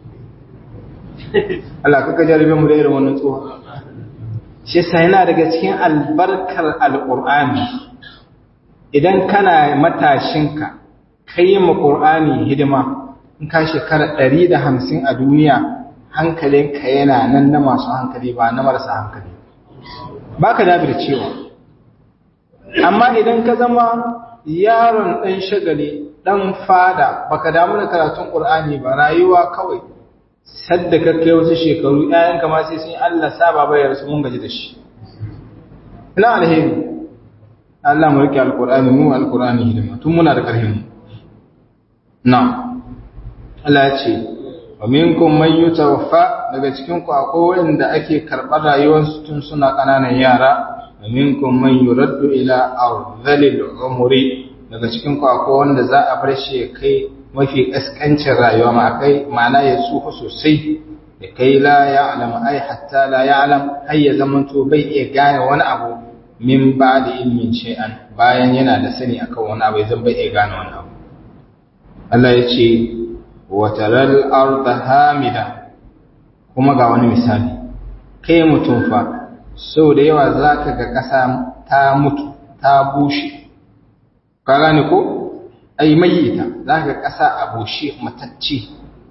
Allah kaka jarabe mu da irin wannan tsohon shi yasa yana daga cikin albarkar alqur'ani idan kana matashinka kai ma qur'ani hidima in ka shekara 150 a duniya hankalinka yana nan na masu hankali ba na marasa hankali baka dabir cewa amma idan ka zama yaron dan shagali dan fada baka damu da karatun qur'ani ba rayuwa kawai sadda ka kai wasu shekaru ƴaƴan kama sai sun Allah saba bayar su mun gaji da shi ina alheri Allah mu rike alqur'ani mu alqur'ani hidima tun muna da karhin mu na Allah ya ce wa minkum man yutawaffa daga cikin ku akwai wanda ake karɓar rayuwarsu tun suna ƙananan yara wa minkum man yuraddu ila ardhilil umri daga cikin ku akwai wanda za a bar shi kai mafi kaskancin rayuwa ma kai ma'ana ya tsufa sosai da kai la ya'lam ai hatta la ya'lam har ya zamanto bai iya gane wani abu min ba da ilmin shay'an bayan yana da sani akan wani abu zan bai iya gane wani abu Allah ya ce wa taral arda hamida kuma ga wani misali kai mutum fa sau da yawa zaka ga ƙasa ta mutu ta bushe ka gane ko ai mayyita za ka ƙasa a bushe matacce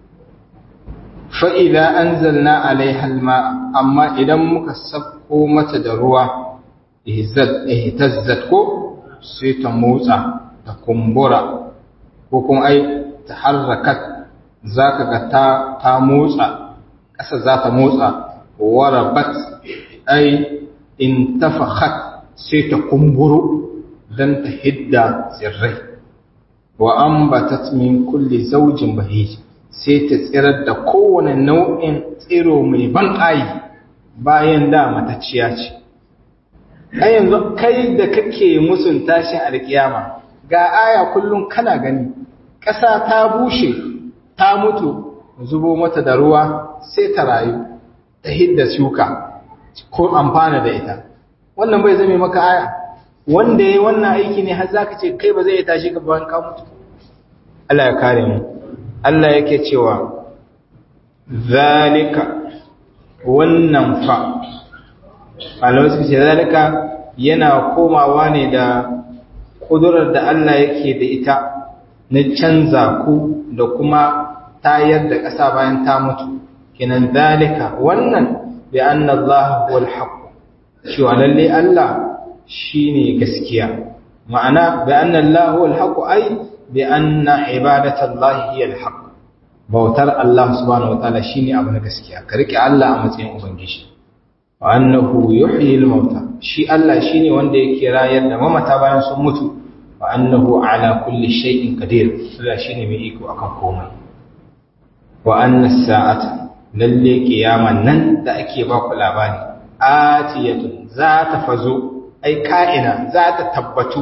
fa'ida an zalna alaihalma amma idan muka sabko mata da ruwa ihtazzat ko sai ta motsa ta kumbura ko kuma ai ta harrakat za ka ga ta motsa ƙasa za ta motsa warabat ai in tafakhat sai ta kumburo don ta hidda tsirrai wa ambatat min kulli zawjin bahij sai ta tsirar da kowane nau'in tsiro mai ban ƙayi bayan da matacciya ce kai yanzu kai da kake musun tashin alkiyama ga aya kullum kana gani ƙasa ta bushe ta mutu zubo mata da ruwa sai ta rayu ta hidda shuka ko amfana da ita wannan bai zame maka aya wanda ya wannan aiki ne har zaka ce kai ba zai tashi ka bayan ka mutu Allah ya kare mu Allah yake cewa zalika wannan fa Allah suka ce zalika yana komawa ne da kudurar da Allah yake da ita na canza ku da kuma tayar da ƙasa bayan ta mutu kinan zalika wannan bi anna Allah huwal haqq cewa lalle Allah shine gaskiya ma'ana bi anna Allah huwal haqq ai bi anna ibadatallahi hiya al-haqq bautar Allah subhanahu wataala shine abu na gaskiya ka rike Allah a matsayin ubangiji wa annahu yuhyi al-mauta shi Allah shine wanda yake rayar da mamata bayan sun mutu wa annahu ala kulli shay'in qadir Allah shine mai iko akan komai wa anna as-sa'ata lalle kiyaman nan da ake ba ku labari atiyatun za ta fazo ai ka'ina za ta tabbatu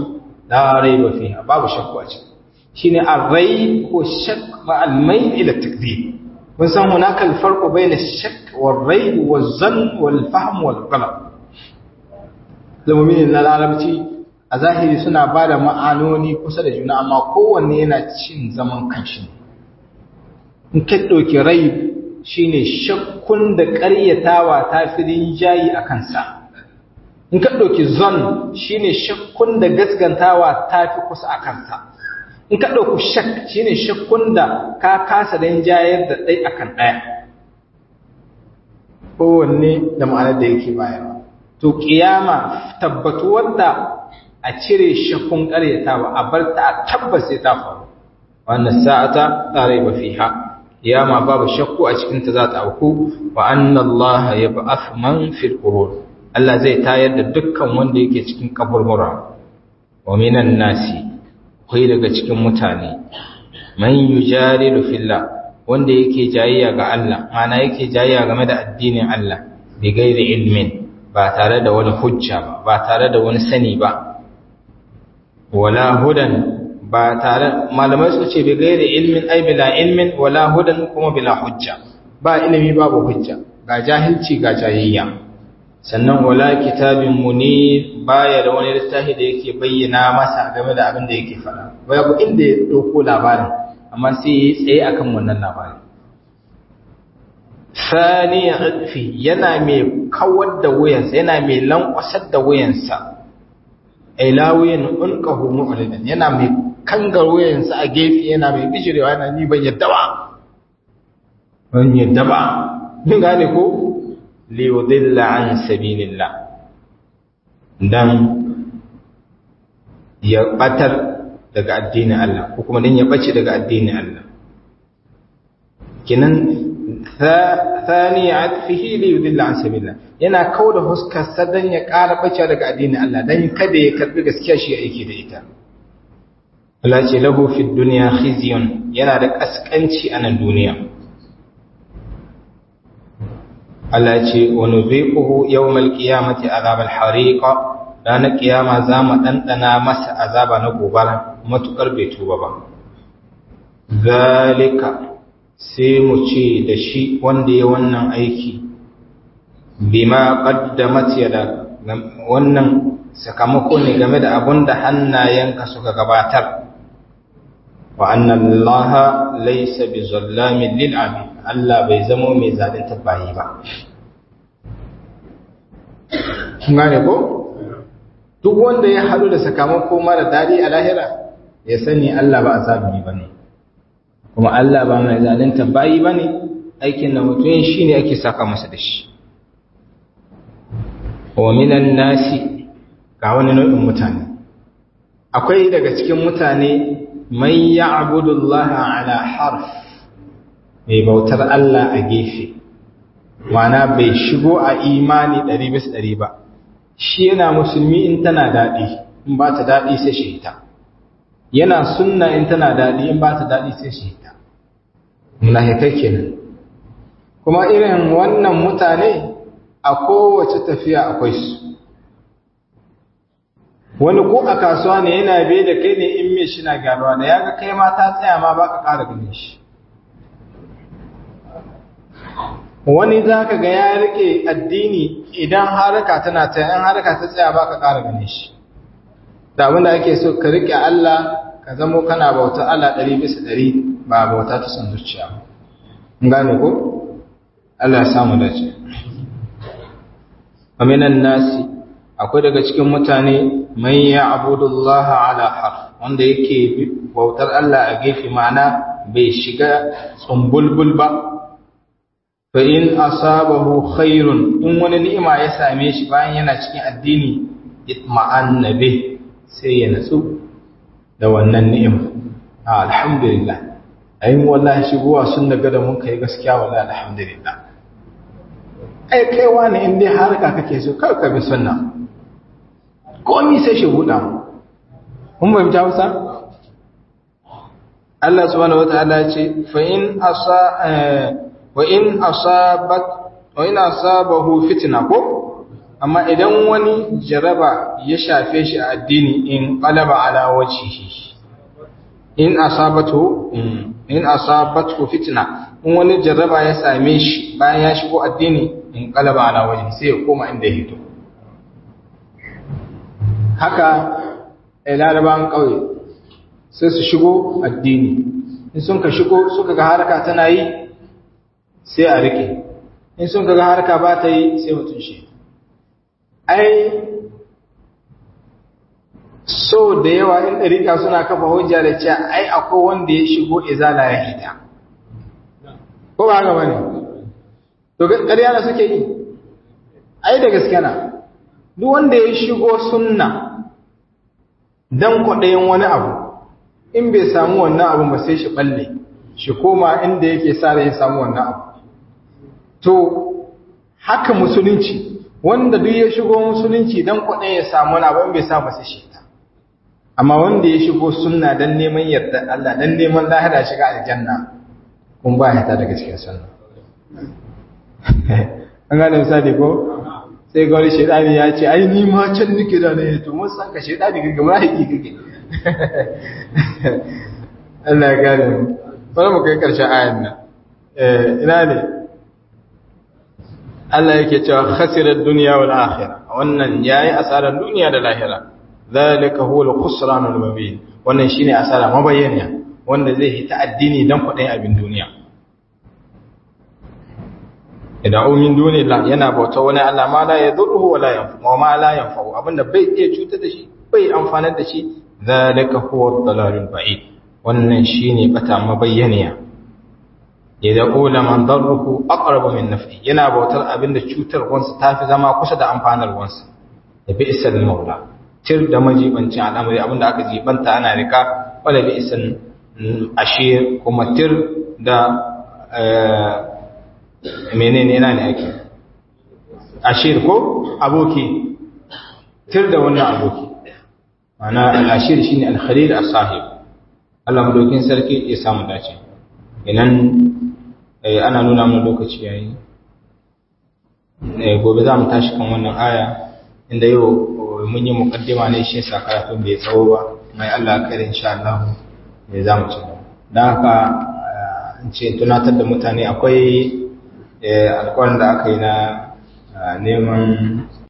la raiba fiha babu shakku a ciki shine ar-rai ko shakk ma al-mail ila takdir kun san hunaka al-farqu bayna ash-shakk war-rai waz-zann wal-fahm wal-qalb zamumin na larabci a zahiri suna ba da ma'anoni kusa da juna amma kowanne yana cin zaman kanshi in ka ɗauki rai shine shakkun da ƙaryatawa ta fi rinjayi a kansa in ka ɗauki zon shine shakkun da gaskantawa ta fi kusa a kansa in ka ɗauki shak shine shakkun da ka kasa rinjayar da ɗai akan ɗaya kowanne da ma'anar da yake bayarwa to kiyama tabbatuwar da a cire shakkun ƙaryatawa a bar ta a tabbas sai ta faru wannan sa'ata la raiba fiha kiyama babu shakku a cikin ta za ta auku wa anna Allah yab'ath man fil qubur Allah zai tayar da dukkan wanda yake cikin kaburbura wa minan nasi kai daga cikin mutane man yujadilu fillah wanda yake jayayya ga Allah mana yake jayayya game da addinin Allah bi gairi ilmin ba tare da wani hujja ba ba tare da wani sani ba wala hudan ba tare malamai su ce bi gairi ilmin ai bila ilmin wala hudan kuma bila hujja ba ilimi babu hujja ga jahilci ga jayayya sannan wala kitabin munir baya da wani littafi da yake bayyana masa game da abin da yake faɗa babu inda ya ɗauko labarin amma sai ya tsaye akan wannan labarin sani fi yana mai kawar da wuyansa yana mai lankwasar da wuyansa ila wuyan unqahu mu'ridan yana mai kangar wuyansa a gefe yana mai bijirewa yana ni ban yadda ba ban yadda ba mun gane ko li yudilla an sabilillah dan ya batar daga addinin Allah ko kuma dan ya bace daga addinin Allah kinan thani atfihi li yudilla an sabilillah yana kauda huskar sadan ya ƙara bace daga addinin Allah dan kada ya karbi gaskiya shi aiki da ita Allah ce lahu fi dunya khizyun yana da kaskanci a nan duniya Allah ce wa nuziquhu yawmal qiyamati azabal hariqa ranar kiyama za mu ɗanɗana masa azaba na gobara matuƙar bai tuba ba zalika sai mu ce da shi wanda ya wannan aiki bima qaddamat yada wannan sakamako ne game da abun da hannayenka suka gabatar wa anna allaha laysa bizallamin lil abid Allah bai zamo mai zalunta bayi ba kun gane ko duk wanda ya haɗu da sakamako mara daɗi a lahira ya sani Allah ba a zalumi ba ne kuma Allah ba mai zalunta bayi ba ne aikin da mutum shi ne ake saka masa da shi wa minan nasi ga wani nau'in mutane akwai daga cikin mutane mai ya abudullaha ala harf mai bautar Allah a gefe wana bai shigo a imani ɗari bis ɗari ba shi yana musulmi in tana daɗi in ba ta daɗi sai shi hita yana sunna in tana daɗi in ba ta daɗi sai shi hita munafikai kenan kuma irin wannan mutane a kowace tafiya akwai su wani ko a kasuwa ne yana bai da kai ne in mai shi na gyaruwa da ya ga kai ma ta tsaya ma ba ka ƙara ganin shi wani za ka ga ya rike addini idan haraka tana ta yan haraka ta tsaya ba ka ƙara gane shi da abinda ake so ka rike Allah ka zamo kana bauta Allah ɗari bisa ɗari ba bauta ta son zuciya ba gane ko Allah ya samu dace aminan nasi akwai daga cikin mutane mai ya abudullah ala har wanda yake bautar Allah a gefe ma'ana bai shiga tsumbulbul ba fa in asabahu khairun in wani ni'ima ya same shi bayan yana cikin addini itma'anna bih sai ya natsu da wannan ni'ima alhamdulillah ayin wallahi shigowa sun daga da mun kai gaskiya wallahi alhamdulillah ai kai wani in dai harka kake so kar ka bi sunna komai sai shi buɗa mu kun bai ta Hausa Allah subhanahu wataala ya ce fa in asa wa in asabat wa in asabahu fitna ko amma idan wani jaraba ya shafe shi a addini in qalaba ala wajhihi in asabatu in asabatu fitna in wani jaraba ya same shi bayan ya shigo addini in qalaba ala wajhi sai ya koma inda ya hito haka larabawan kauye sai su shigo addini in sun ka shigo suka ga harka tana yi sai a rike in sun ka ga harka ba ta yi sai mutum shi ai so da yawa in ɗarika suna kafa hujja da cewa ai akwai wanda ya shigo izala ya hita ko ba haka bane to ƙarya da suke yi ai da gaske na duk wanda ya shigo sunna dan kwaɗayin wani abu in bai samu wannan abun ba sai shi balle shi koma inda yake sa ya samu wannan abu to haka musulunci wanda duk ya shigo musulunci dan kwaɗayin ya samu wani abu in bai samu sai shi amma wanda ya shigo sunna dan neman yarda Allah dan neman lahira shiga aljanna kun ba ya ta daga cikin sunna an gane misali ko sai ga wani shaidani ya ce ai ni ma can nake da ne to mun san ka shaidani kake ma haƙi kake Allah ya gane mu bari mu kai karshen ayan nan eh ina ne Allah yake cewa khasirat dunya wal akhirah wannan yayi asarar duniya da lahira zalika huwa al-khusran al-mubin wannan shine asara mabayyana wanda zai hita addini dan kudin abin duniya idan min duni la yana bauta wani Allah ma la yadurruhu wa la yanfa wa ma la yanfa abinda bai iya cutar da shi bai amfanar da shi zalika huwa ad-dalalul ba'id wannan shine bata mabayyaniya idan ula man darruhu aqrabu min naf'i yana bautar abinda cutar wansa tafi zama kusa da amfanar wansa da bi isal maula tir da majibancin al'amari abinda aka jibanta ana rika wala bi isan ashir kuma tir da menene yana ne ake ashir ko aboki tir da wannan aboki mana al-ashir shine al-khalil as-sahib Allah madaukin sarki ya samu dace idan ana nuna mana lokaci yayi gobe za mu tashi kan wannan aya inda yau mun yi mukaddima ne shi yasa karatun bai tsawo ba mai Allah kare insha Allah ne za mu ci dan haka in ce tunatar da mutane akwai alƙawarin da aka yi na neman